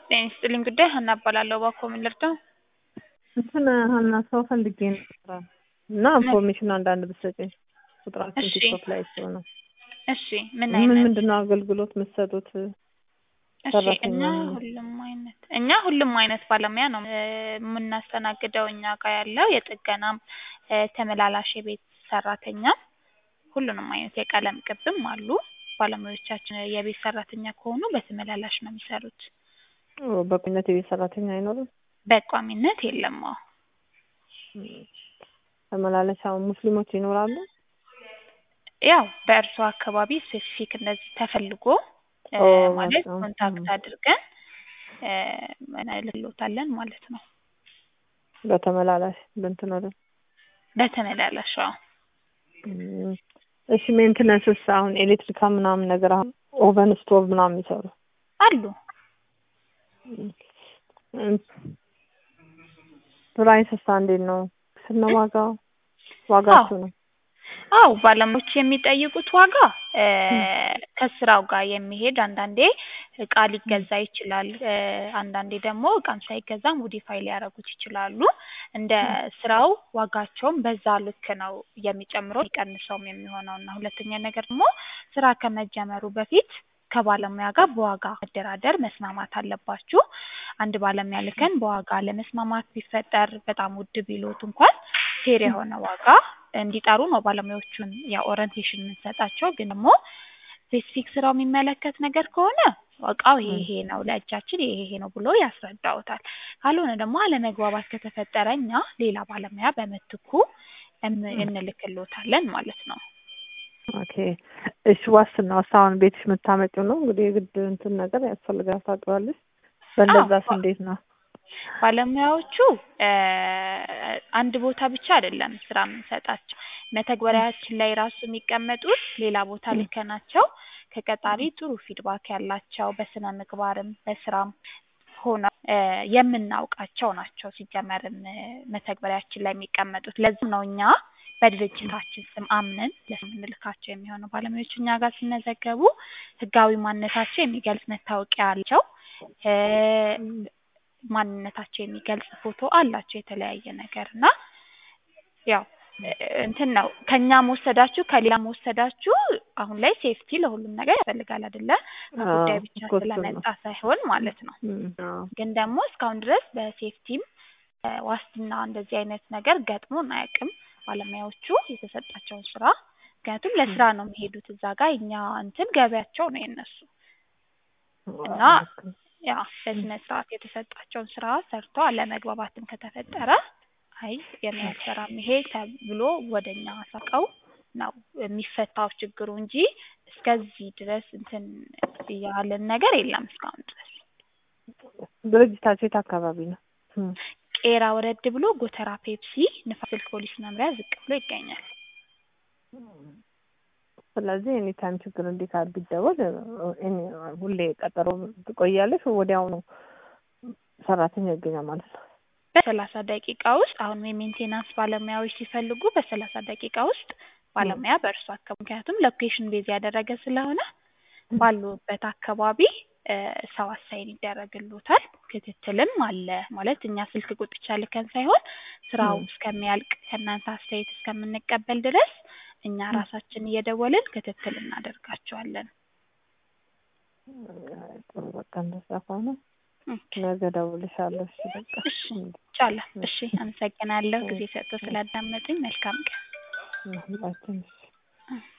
ጤና ይስጥልኝ ጉዳይ ሀና እባላለሁ። እባክዎ ምን ልርዳው? እንትን ሀና ሰው ፈልጌ ነበረ እና ኢንፎርሜሽን አንዳንድ ብትሰጪኝ። ቁጥራችን እሺ። ቲክቶክ ላይ ሰው ነው። እሺ ምን ምን አይነት ምንድን ነው አገልግሎት የምትሰጡት? እሺ ሰራተኛ እኛ ነው። ሁሉም አይነት እኛ ሁሉም አይነት ባለሙያ ነው እ የምናስተናግደው እኛ ጋር ያለው የጥገናም እ ተመላላሽ የቤት ሰራተኛም ሁሉንም አይነት የቀለም ቅብም አሉ። ባለሙያዎቻችን የቤት ሰራተኛ ከሆኑ በተመላላሽ ነው የሚሰሩት። ኦ፣ በቋሚነት የቤት ሰራተኛ አይኖርም? በቋሚነት የለም። አዎ ተመላለሻ ሙስሊሞች ይኖራሉ? ያው በእርሶ አካባቢ ስፔሲፊክ እንደዚህ ተፈልጎ እ ኦ፣ ማለት በጣም ኮንታክት ም። አድርገን እ እንልክሎታለን ማለት ነው። በተመላላሽ በእንትን ወደ በተመላላሽ አዎ። ም። እሺ ሜንትነንስስ አሁን ኤሌክትሪካ ምናምን ነገር አሁን ኦቨን ስቶቭ ምናምን የሚሰሩ አሉ ም። ፕራይስስ እንዴት ነው? ስነ ዋጋው ዋጋችሁ ነው? አው ባለሙያዎች የሚጠይቁት ዋጋ እ ከስራው ጋር የሚሄድ አንዳንዴ እቃ ሊገዛ ይችላል። እ አንዳንዴ ደግሞ እቃም ሳይገዛ ሞዲፋይ ሊያደርጉት ይችላሉ። እንደ ስራው ዋጋቸውም በዛ ልክ ነው የሚጨምረው የሚቀንሰውም የሚሆነው እና ሁለተኛ ነገር ደግሞ ስራ ከመጀመሩ በፊት ከባለሙያ ጋር በዋጋ መደራደር መስማማት አለባችሁ። አንድ ባለሙያ ልከን በዋጋ ለመስማማት ቢፈጠር በጣም ውድ ቢሎት እንኳን ፌር የሆነ ዋጋ እንዲጠሩ ነው ባለሙያዎቹን ያው ኦሪንቴሽን የምንሰጣቸው። ግን ደግሞ ስፔሲፊክ ስራው የሚመለከት ነገር ከሆነ እቃው ይሄ ይሄ ነው፣ ለእጃችን ይሄ ይሄ ነው ብሎ ያስረዳውታል። ካልሆነ ደግሞ አለመግባባት ከተፈጠረ እኛ ሌላ ባለሙያ በምትኩ እን- እንልክሎታለን ማለት ነው። ኦኬ እሺ ዋስትናውስ አሁን ቤትሽ የምታመጪው ነው እንግዲህ የግድ እንትን ነገር ያስፈልጋል ታውቂዋለሽ። በእንደዛስ አዎ። እንዴት ነው? ባለሙያዎቹ እ አንድ ቦታ ብቻ አይደለም ስራ የምንሰጣቸው። መተግበሪያችን ላይ ራሱ የሚቀመጡት ሌላ ቦታ ልከናቸው ከቀጣሪ ጥሩ ፊድባክ ያላቸው በስነ ምግባርም በስራም ሆነው እ የምናውቃቸው ናቸው። ሲጀመርም እ መተግበሪያችን ላይ የሚቀመጡት ለዚህም ነው እኛ በድርጅታችን ስም አምነን ለምንልካቸው የሚሆነው ባለሙያዎች እኛ ጋር ሲመዘገቡ ህጋዊ ማንነታቸው የሚገልጽ መታወቂያ አላቸው። እ ማንነታቸው የሚገልጽ ፎቶ አላቸው የተለያየ ነገር እና ያው እ እንትን ነው ከኛ መወሰዳችሁ ከሌላ መወሰዳችሁ አሁን ላይ ሴፍቲ ለሁሉም ነገር ያስፈልጋል አይደለ? ከጉዳይ አዎ፣ ብቻ እኮ እሱን ነው። ስለመጣ ሳይሆን ማለት ነው። ም፣ አዎ። ግን ደግሞ እስካሁን ድረስ በሴፍቲም እ ዋስትና እንደዚህ አይነት ነገር ገጥሞን አያውቅም። ባለሙያዎቹ የተሰጣቸውን ስራ ምክንያቱም ለስራ ነው የሚሄዱት እዛ ጋር እኛ እንትን ገበያቸው ነው የነሱ እና ያ በስነ ስርዓት የተሰጣቸውን ስራ ሰርቶ አለመግባባትም ከተፈጠረ አይ የኔ አልሰራም ይሄ ተብሎ ወደ እኛ አሳውቀው ነው የሚፈታው ችግሩ እንጂ እስከዚህ ድረስ እንትን ያለን ነገር የለም እስካሁን ድረስ። ድርጅታችሁ የት አካባቢ ነው? ም፣ ቄራ ወረድ ብሎ ጎተራ ፔፕሲ ንፋስ ስልክ ፖሊስ መምሪያ ዝቅ ብሎ ይገኛል። ስለዚህ ኤኒ ታይም ችግር እንዲህ ካል ቢደወል ኤኒ- ሁሌ ቀጠሮ ትቆያለሽ ወዲያው ነው ሰራተኛ ይገኛል ማለት ነው። በሰላሳ ደቂቃ ውስጥ አሁን የሜንቴናንስ ባለሙያዎች ሲፈልጉ በሰላሳ ደቂቃ ውስጥ ባለሙያ በእርሱ አካባቢ ምክንያቱም ሎኬሽን ቤዝ ያደረገ ስለሆነ ባሉበት አካባቢ እ ሰው አሳይን ይደረግሎታል። ክትትልም አለ ማለት እኛ ስልክ ቁጥቻ ልከን ሳይሆን ስራው ም። እስከሚያልቅ ከእናንተ አስተያየት እስከምንቀበል ድረስ እኛ ራሳችን እየደወልን ክትትል እናደርጋቸዋለን። ጥሩ በቃ እንደዛ ከሆነ ኦኬ። ነገ እደውልልሻለሁ። እሺ በቃ እሺ ቻለ። እሺ አመሰግናለሁ ጊዜ ሰጥቶ ስላዳመጡኝ። መልካም ቀን። ሁላችን እሺ